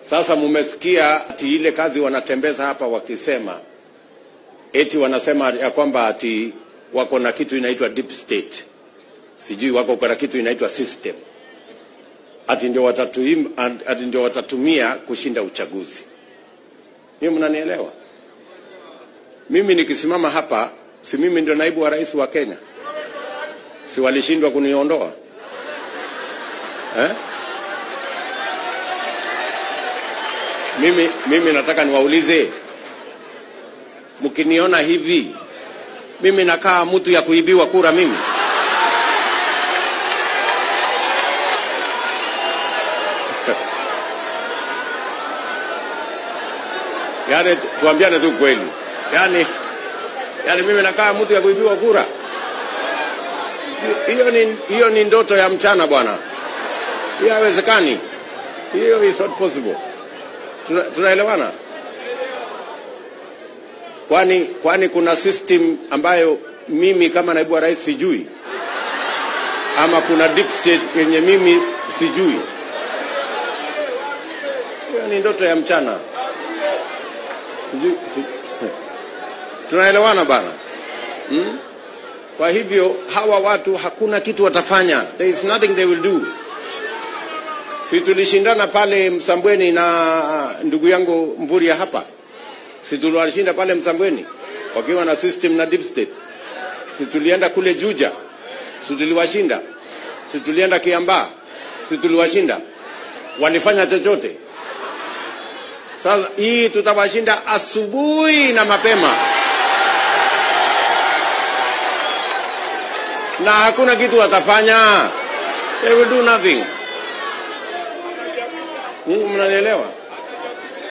Sasa mumesikia ati ile kazi wanatembeza hapa wakisema eti wanasema ya kwamba ati wako na kitu inaitwa deep state, sijui wako na kitu inaitwa system, ati ndio watatuim, ati ndio watatumia kushinda uchaguzi. Hiyo mnanielewa? Mimi nikisimama hapa, si mimi ndio naibu wa rais wa Kenya? Si walishindwa kuniondoa eh? Mimi, mimi nataka niwaulize, mkiniona hivi, mimi nakaa mtu ya kuibiwa kura mimi? Yaani tuambiane tu kweli, yaani yaani mimi nakaa mtu ya kuibiwa kura? Hiyo ni, hiyo ni ndoto ya mchana bwana, hiyo haiwezekani, hiyo is not possible. Tuna, tunaelewana? Kwani kwani kuna system ambayo mimi kama naibu wa rais sijui, ama kuna deep state yenye mimi sijui? Hiyo ni ndoto ya mchana. Sijui, si, tunaelewana bana hmm? Kwa hivyo hawa watu hakuna kitu watafanya, there is nothing they will do. Si tulishindana pale Msambweni na ndugu yangu Mvuria hapa, si tuliwashinda pale Msambweni wakiwa na system na deep state. Si tulienda kule Juja, si tuliwashinda. Si tulienda Kiambaa, si tuliwashinda. Walifanya chochote? Sasa hii tutawashinda asubuhi na mapema, na hakuna kitu watafanya. They will do nothing. Mungu mnanielewa?